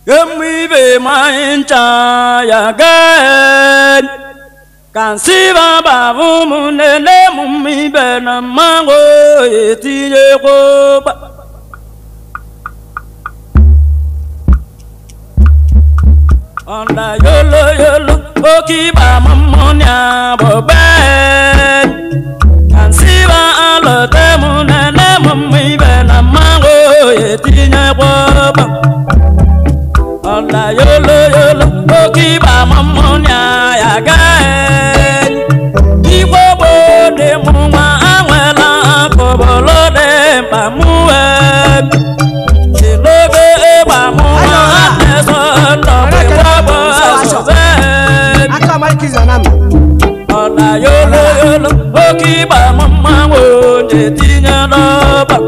Emibe maincha ya gen Kansiba babu munene mumibe na mango etinye koba Onda yolo yolo okiba mamonya boben Kansiba alote munene mumibe na mango etinye koba Onda yolo yolo okiba mamonya ya gen Igbo bode mụnwa anwela akọbọlọ dị mkpa mụwe Ilobe ịgba mụnwa na-eso ndọgbe gbagbo asọbe aka Mike Zanam Ọ̀nà yolo yolo oke ịgba mmanwụ na-etinye n'ọba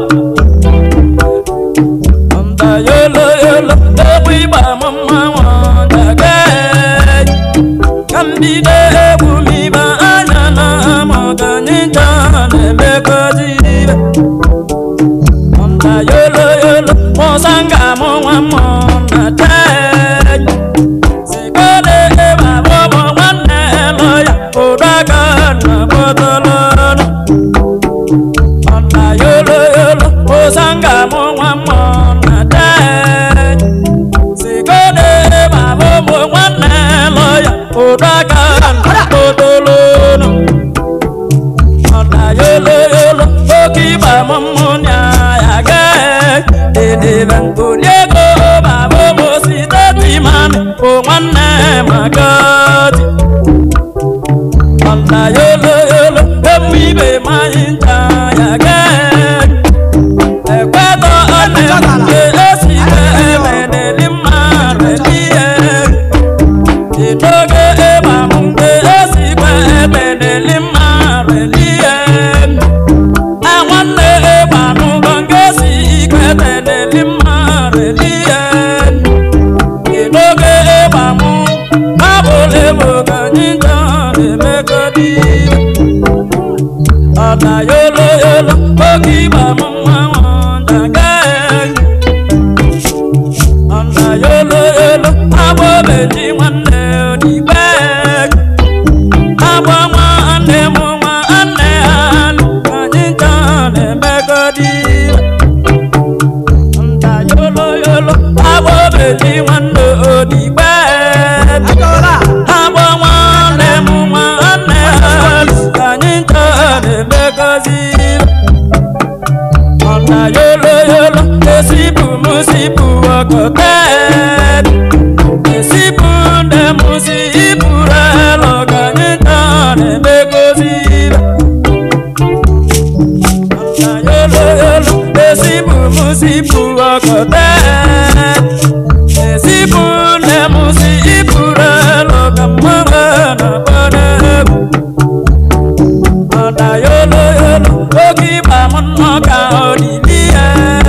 Ọ̀nà yolo yolo egwu ịgba mmanwụ na-aga ka mbido egwu m ibe anya na amọganịta na-emekọzi ibe Ọ̀nà yolo yolo mụsa nga mụ nwa mmụ na tee Sikole eba bobo nwanne lọya ụdaka na bọtọlọnụ Ọ̀nà yolo yolo mụsa nga mụ nwa mmụ na tee Sikole eba bobo nwanne lọya ụdaka na bọtọlọnụ Ọ̀nà yolo yolo oke ịgba mmụmụ nya ya gaa Edebe nkoliego babo mosite timami bụ nwanne magadi Ọ̀nà yolo yolo emu ibe manyị ncha ya gaa Ekwetọ ọnụ nke esi emedeli mmadụ ihe Idoge ịgba m nke esi emedeli mmadụ ihe nwanne ịgba n'ụgwọ nke si ikwe teneli mmadụ n'ihe n'oge ịgba mụ abụla ebo ka anyị ncha na-emekọdi ọna yolo yolo oge ịgba mụ mmanwụ njaga ọna yolo yolo agbọ beji nwanne odigbe agbọ nwanne mụ nwanne ha anyị ncha na-emekọdi nta yolo yolo agbọ beji nwanne odigbe akọwala agbọ nwanne mụ nwanne ha anyị ncha na-emekọzi ọ̀nà yolo yolo esibu musibu ọkọtẹ esibu nde musibu rẹ lọgànyìntà nẹmẹgọsi rẹ ọ̀nà yolo yolo esibu musibu ọkọtẹ esibu nde musibu rẹ lọgàmọrẹ nàbọdẹbù ọ̀nà yolo yolo oge ịgba m nnọka olili ya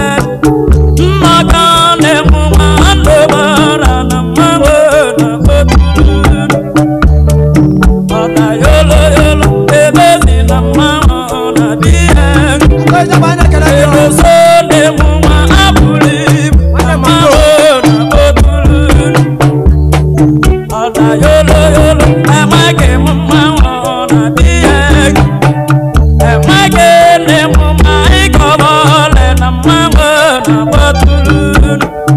nnọka na-enwu nwanne bara na mmanwụ na otulu ọ̀nà yolo yolo ebezi na mmanwụ na di ya onye bụ anya kere gị ọrụ edoso na-enwu nwa abụrụ ibu na mmanwụ na otulu ọ̀nà yolo yolo amaghị m mmanwụ na di ya enweghị nne m ma ịkọrọ ole na mmanwụ na-agbatụrụ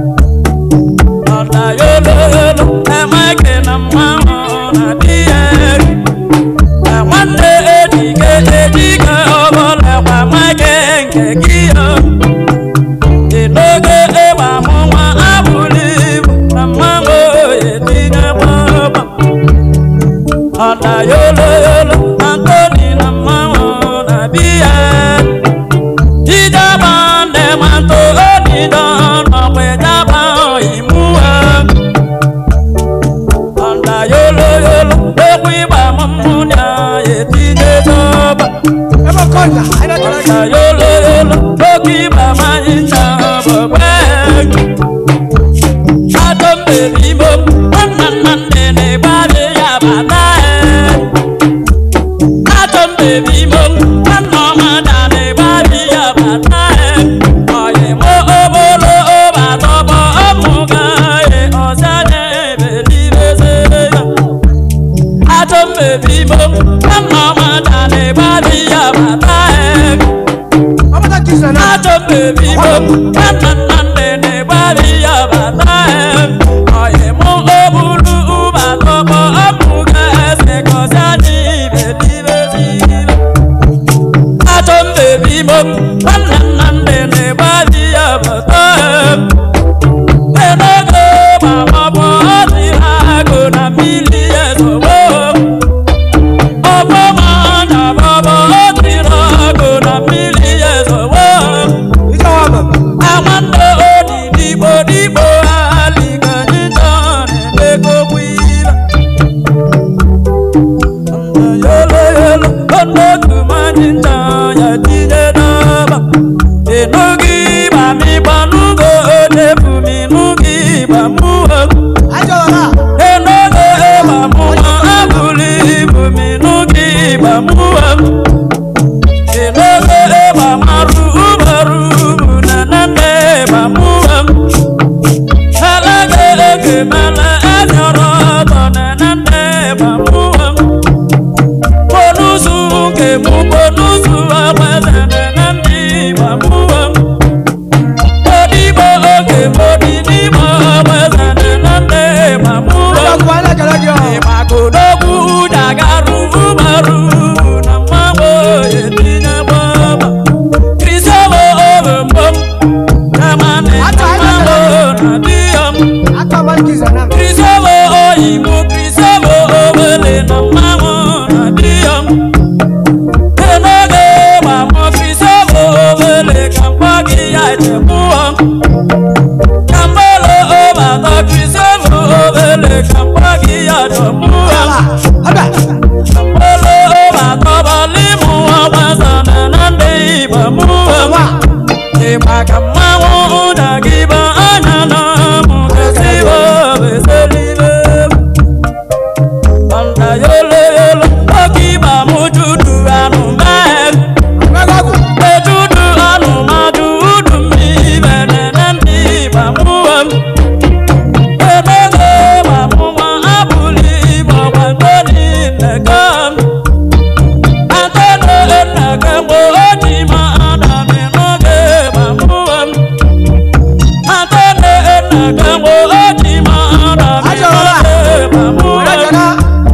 ọna yolo yolo enweghị na mmanwụ na di ya nwanne ejike ejike ọbụla gwa nweghị nke gị ya dị n'oge ịgba mụ nwa abụrụ ibu na mmanwụ etinye gbaba ọ̀nà yolo yolo antoni na mmanwụ na biya ijaba nne manto onido nọkwa ijaba imuwa ọ̀nà yolo yolo ekwu ịgba mmụ na etinye zọba ebe ọkọnya anya kere gị ọ̀nà yolo yolo oke ịgba manyị ncha bọgbe adọ mberi imo nwanna nna nne na-egbalị ya bata mo nwanna nna nne na-egbari ya bata ọyị mụ obulu ụbatọkpọ ọmụga eze gọzi anyị ibe n'ibe n'ibe achọ mbebi mo nwanna nna nne na-egbari ya bata enogo ma ọbụ ọdịrị agụ na mmiri ezowo ọbọma na bọbọ ọdịrị agụ na mmiri ezowo Ije wa mama. amanda odi digbo digbo aliganyita na-emegogbu ire yolo yolo onotu manyinta ya tinye n'aba enugi bami gbanugo odefumi nugi gbamuo Ajọ ọla. enogo ịgbamụwa abụrụ ibumi nugi gbamuo enogo ịgbamarụ ụbarụ ubu na nane gbamuo alaga ege mala anyọrọ ọtọ na nane gbamuo bonusu nke mụ bonusu agbada na nane gbamuo odigbo oge modigbo agbada na nane gbamuo Ajọ ọkụ anyị na-ekele gị ọ. ịgbakọdogwu dagarụ ụbarụ na mmanwụ etinye gbọba kristobo obembom kamane mmanwụ na diyom Aka mmadụ Kiza na m. kristobo oyibo kristobo obele na mmanwụ na diyom enoge gbamọ kristobo obele ka mkpọ gị ya echemụọ kambolo obatọ kristobo obele ka mkpọ gị ya chọmụọ Ọla. Ọbịa. Olo matọbọlị mụ ọgbasana na ndị Igbo mụ Ọwa. ịgba ka mmanwụ ụda gị bụ anya na mụ gasị obeselile ọnda yolo yolo oke ịgba mụ judu anụ mee Mmega ọgwụ. ejudu anụ mmadụ udu mmiri bene na ndị Igbo mụ emego ma mụ nwa abụlị Igbo gbagodi nnekọ Ajọ ọla. Onye jena.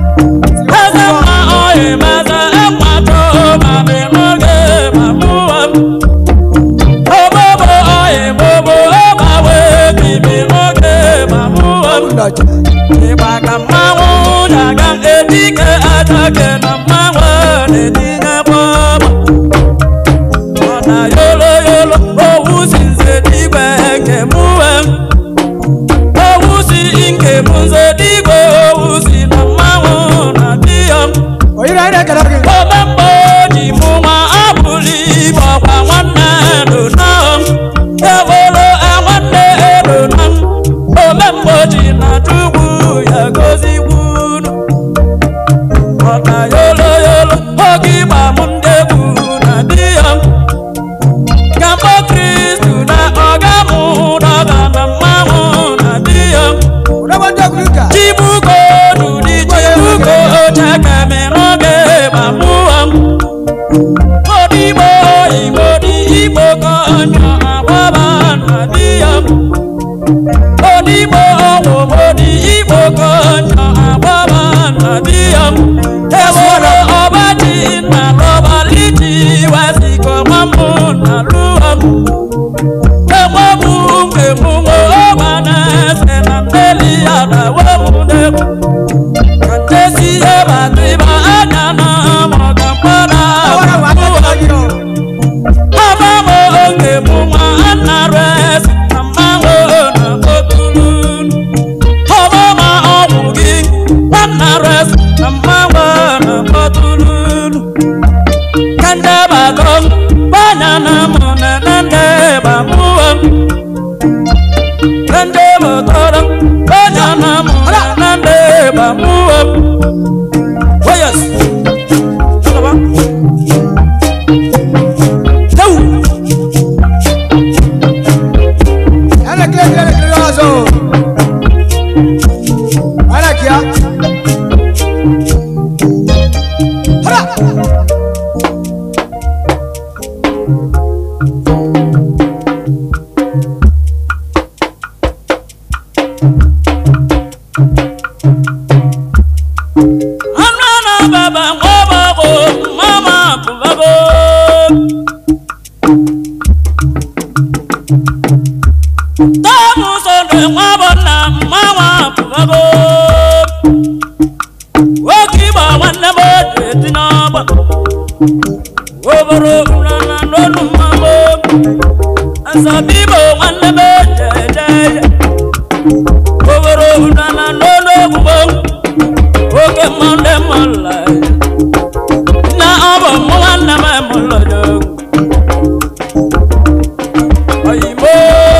Ndọcha. ịgba ka mmanwụ na-aga edike atake na mmanwụ na-etinye gbọma ọ na yolo yolo owu si nze digwe nke mụwe owu si nke bụ nze digwe owu si na mmanwụ na diya Oyiri anyị na-ekele gị. omemgbe ji mụ nwa abụrụ ibe ọkwa nwanne dona ewolo nwanne edona omemgbe ji na chukwu ya gozigbunu ọna yolo yolo oge ịgba m ndị egwu na di ya gambo kristu na ọga mụ dọga na mmanwụ na di ya Ụdọgbo ndị okwu ụka. chibuko dudi chibuko chakame n'oge gbamuo odigbo igbo dị igbo ka ọnyọ agbaba na di ya odigbo ọgwụgbodi igbo ka ọnyọ agbaba na di ya eworo ọbaji na lọbaliti wasiko mamụ na lụọ Emọ̀mú mèmú ọba náà ṣe na ndéli àdáwọ̀ múdẹ́kù. Kàntẹ́sí ẹ̀bà tó ibà ányà náà mọ̀ kàmpárà Ọwọ́ra wà á àbúrò. na-ekele gị ọ. Ọba mọ̀ oge mú nwa àná rẹ̀ sí na mmanwụ na okulu. Ọba ma ọgwụ gị nwanna rẹ̀ sí na mmanwụ na okulu. Kanda batong banana muna nande bamuam Kande batong banana muna nande bamuam Oh yes Apa? Tahu Ya na-ekele gị, ya na-ekele gị ọzọ. Anyị na-eke ya. Ọla. sonde nwa bụ nna mmanwa pụbago nwoke ịgba nwanne m oji eti n'ọgba oboro nana n'olu mmanwụ asabibo nwanne m oji eje ije oboro nana n'olu ogbugbo oke mmanụ mmanụ na ọ bụ mụ nwanne m mụlọjọ oyimo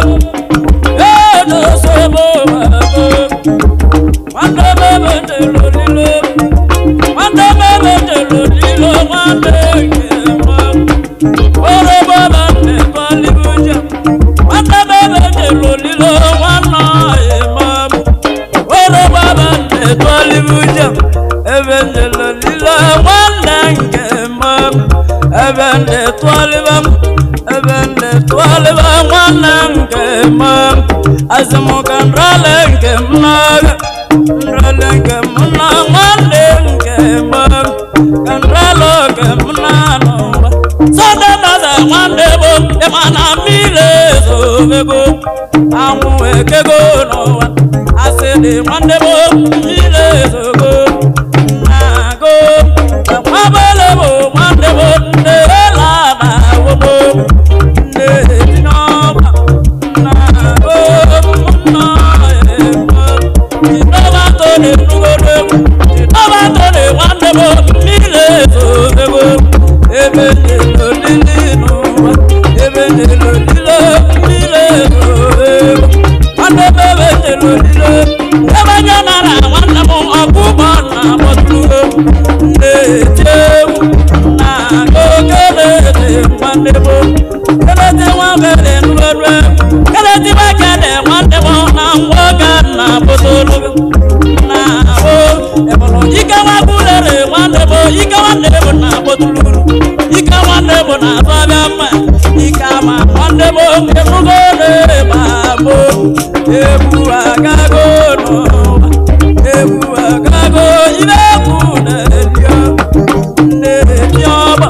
edosobo babo nwanne m ebe delo lilo nwanne m ebe delo lilo nwanne nke mma orobo bande tọlibuja nwanne m ebe delo lilo nwanne ịma orobo bande tọlibuja ebe delo lilo nwanne nke mma ebe ndị tọliba ebe ndị tọliba nwanne nke mma azụmụka nrale nke m n'agha nrale nke m na nwanne nke mma ka nrale nke m na-anọ ụwa sọde nọza nwanne bụ ịma na mmiri ezobego anwụ ekego n'ụwa asị dị nwanne bụ mmiri ezogo na-agụ akwabele bụ nwanne bụ nne ela na awobo nne etinye ọba na-agụ mma ema jidọbato na-enugodo egwu jidọbato na nwanne bụ mmiri ezobego ebe na-elolili n'ụwa ebe na-elolile mmiri ezobego nwanne m ebe na-elolile ebe nye nara nwanne m ọkụkọ na agbọtụgo na-eti egwu na okelede nwanne m keleti nwakele nugodo keleti nwakele nwanne m na nwoke na botologo na o ebụrụ ike nwakwulere nwanne m ike nwanne m na botuluru ike nwanne m na abịa mma ike ama nwanne m ebugo na-eba mo egwu agago n'ụwa egwu agago ibe egwu na-erio na-eti ọgba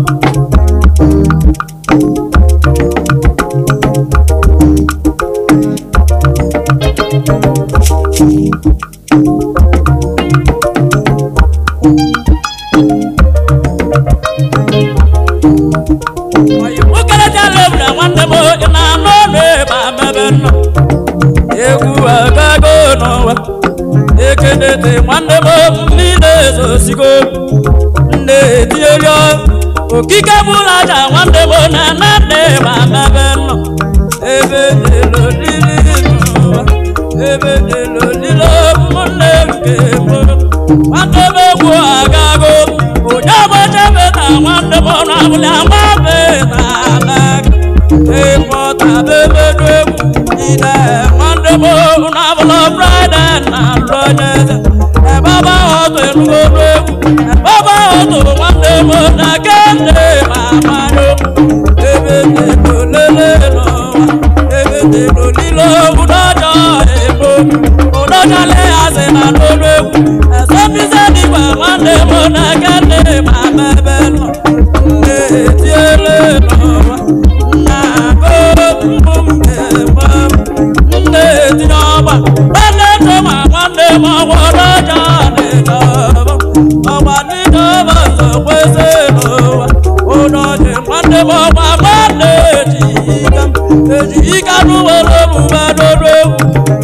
okelejala ebule nwanne m ị na-anụ ọnụ ebe amebe nnọ egwu agago n'ụwa ekenete nwanne m niile ezosigo nne etierio okike bụla aja nwanne m na na nne ebe amebe nnọ ebe nelolili n'ụwa ebe nelolile ụmụnne nke m nwanne m egwu agago onye ọgbachebe na nwanne m ọnụ abụla nwabe na anaga ịkpọtabebelu egwu ide nwanne m ọnụ abụla fraịde na lụonyeze ebe ọba ọtụ enugolu egwu ebe ọba ọtụ nwanne m na kende ma amanụ ebe nelolele n'ụwa ebe nelolile ụdọjọ ebo ụdọjọle asị na n'olu egwu ezobize dịgba nwanne m na kende ma mebe nọ nne etiele n'ụwa nna agụ mbụ mmemme nne etinye ọgba nwanne chọma nwanne m ọgwọrọ ọjọ n'ịdọba ọgba n'ịdọba nzọ kwesị n'ụwa ụdọji nwanne m ọgba nwanne ejika ejika n'ụwere omume n'olu egwu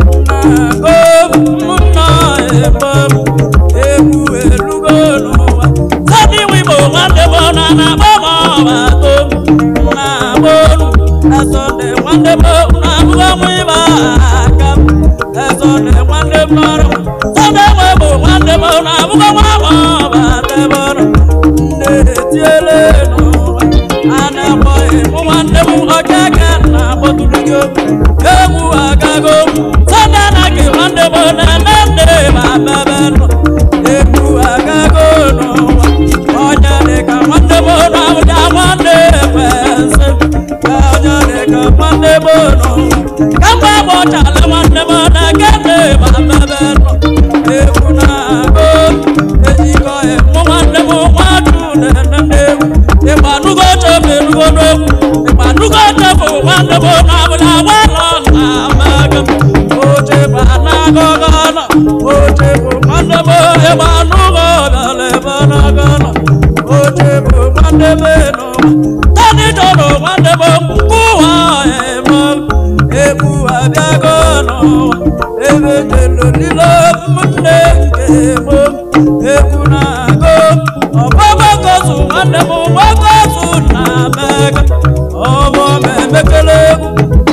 na-agụ mụnna ebe egwu elugo n'ụwa sadi wibo nwanne m na na-agba m ọba to na-agba olu esonde nwanne m na-abụgo m ịba aka esonde nwanne m nọrọ sọde nwe bụ nwanne m na-abụgo nwa m ọba tebọrọ nne etiele n'ụwa a na-akpọghị mụ nwanne m ọkeke na-akpọtụrụ gị egwu agago sọde anaghị nwanne m na-eme nne ma bebe nọ egwu agago n'ụwa onye dịka nwanne m na-abụja nwanne ekwensị onye dịka nwanne m n'ụwa kamgbe gbọchala nwanne m na kene ma bebe nọ egwu na-agụ ejikọ mụ nwanne m nwadu na-ene egwu ịgbanugo chefu enugo n'egwu ịgbanugo chefu nwanne m na-abụja nwanọ na amaga gana oche bụ nwanne m ebe anụ ụlọ bịara ebe na gana oche bụ nwanne m n'ụwa tani jọrọ nwanne m ụwa eme egwu abịago n'ụwa ebe jelolilo nne nke m egwu na-agụ ọgbọgbọgozu nwanne m gbagozu na mega ọbọ m emekele egwu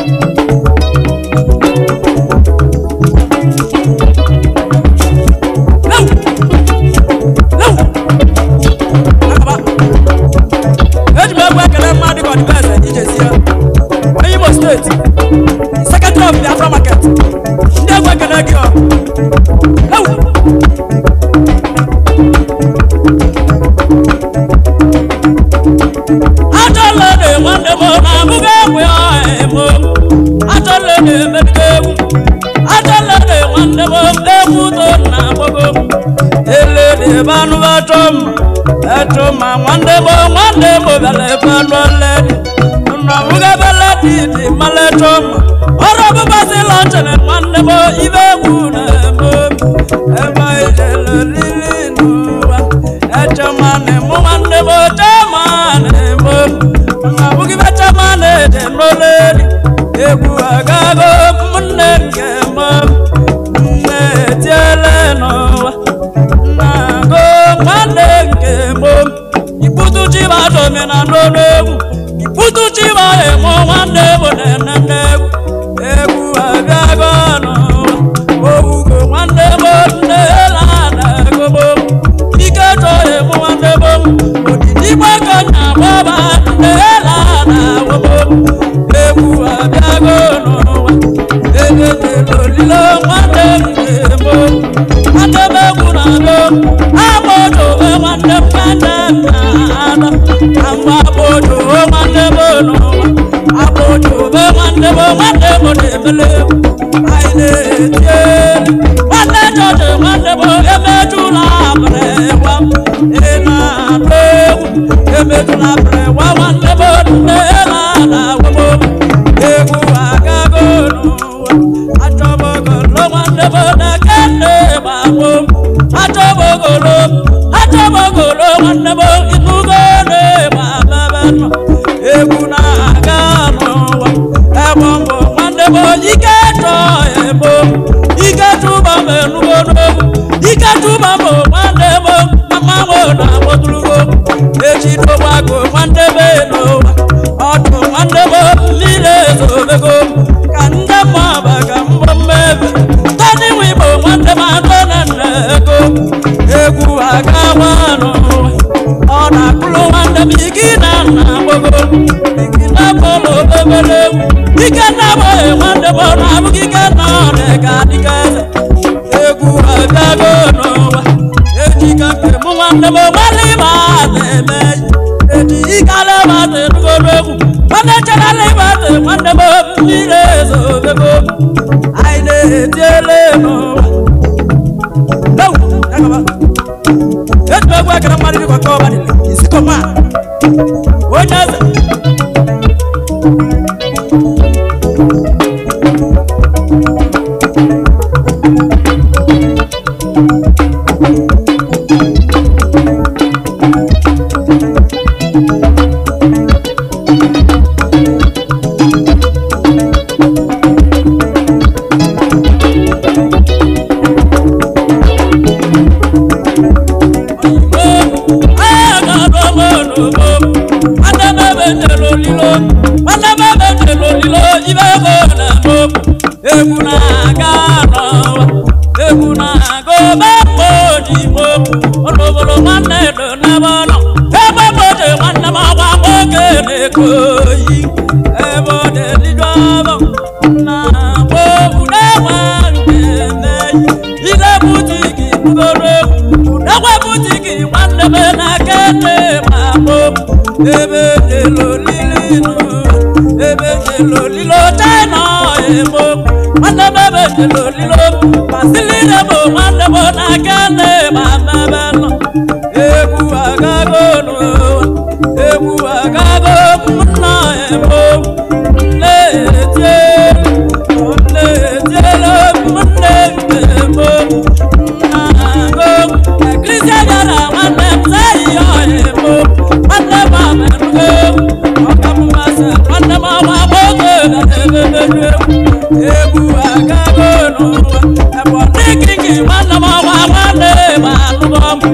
eji m egwu ekele mmadụ ka ọdịbe eze ijezie onye imo steeti sekretary of biafra market ndị egwu ekele gị ọ Ewu! achọla na nwanne m na abụghị egwu ya emo achọla na emerike egwu achọla na nwanne m egwu to na agbago ele na ebe anụ achọ m achọ ma nwanne m nwanne m bịara ebe anụ ledi na abụghị ebe ledi dị mala achọ m ọrụ ọbụbasị lọnchere nwanne m ibe egwu na-eme ebe ijele lili n'ụwa echema na-emu nwanne m chema na-eme na abụghị ibe chema na-eje n'oleli egwu agago nne nke m nne etiele n'ụwa na-agụ nwanne nke m ikputu chiba domina n'olu egwu ikputu chiba emo nwanne m na-enene egwu egwu abịago n'ụwa owugo nwanne m nne la na-egobo ike chọọ emu nwanne m odidigbo ka nya gbaba nne la na-awobo egwu abịago n'ụwa eletela olilo nwanne m ga-emo nwanne m egwu na-alụ agbojo nwanne m nwanne m na-ada na mgbe agbojo nwanne m n'ụwa agbojo nwanne m nwanne m na-emele egwu anyị na-eti elu nwanne jọji nwanne m emetụla abịrịwa ị na-alụ egwu emetụla abịrịwa nwanne m nne na-ada egwu agago n'ụwa achọbogolo nwanne m na-eke nne gbagbo achọbogolo achọbogolo nwanne m ịnụgo na-egba bebe nọ egwu na-aga n'ụwa ebe mbụ nwanne m ike chọ ebo ike tụba m enugo n'ogwu ike tụba m nwanne m mmanwụ na-agbọtụrugo echi dogbago nwanne m n'ụwa ọdụ nwanne m niile ezobego ka ndị mmụọba ka mbọ mmebe tọdị nwe igbo nwanne m atọ na nna ego egwu agawa n'ụwa ọ na-akụrụ nwanne m ike na nna gbogo ike na bọọlụ obere egwu ike na abụghị nwanne m ọ na-abụghị ike na ọrịa ga adịga eze egwu abịago n'ụwa ejika nke mụ nwanne m gbalị ma na-eme eji ikala ma na-enugoro egwu nwanne cherala ịba dị nwanne m mmiri ezobego anyị na-etiele n'ụwa Ewu, ya gaba. eji egwu ekere mmadụ dịkwa ka ọba dịla isikọma onye eze egwu na-aga n'ụwa egwu na-aga obe mgbe ojigbo olobolo nwanne do n'ebe ọ nọ ebe mgboje nwanne m ọgba nwoke na-eko oyi ebe ọ dị ọbọ na agba ogwu na-enwe nke emeyi ile butiki bugoro egwu udekwe butiki nwanne m na-aka ete ma gboo ebe jelolili n'ụwa ebe jelolilo china ebo nwanne m ebe jelolilo masilile bụ nwanne m na-aka ete ma mmebe nọ egwu agago n'ụwa egwu agago nna ebo nne etielu nne etielu nne nke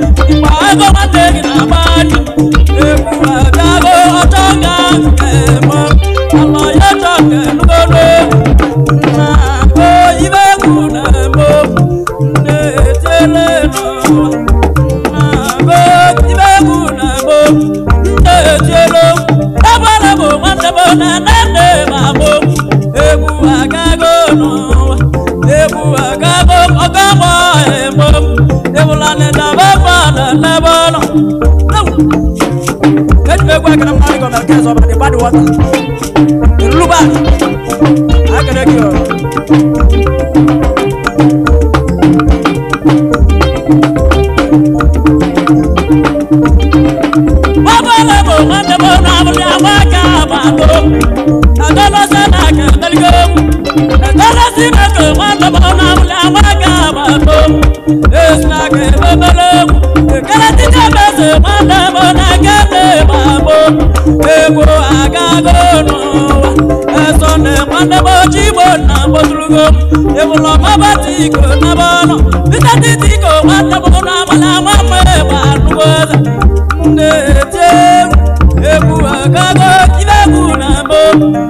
ịgba ego nwanne gị na-agba anya egwu agago ọchọ ga nke mọ ala ya chọ nke nugodo na go ibe egwu na-emo na-etele n'ụwa na go ibe egwu na-emo na-etielo ebere bụ nwanne m na nne ma mụ egwu agago n'ụwa egwu agago ọgọgbọ emo ebula na-edaba fada n'ebe ọ nọ Let me go and marry on the case of the bad water. Luba, I can take you. Baba lebo mande bo na buli awaka babo. Na dolo se na ke daligo. Na dolo si na ke mande bo na buli awaka babo. Es na ke bebele. Kala ti je bese mande bo na ke te babo. Ego agago no. Eso ne mande bo chibo na botulugo. Ebulo mabati ko na bono. Bita titi ko mande bo na bala mame ba nugoza na-ete egwu agago ibe egwu na mbụ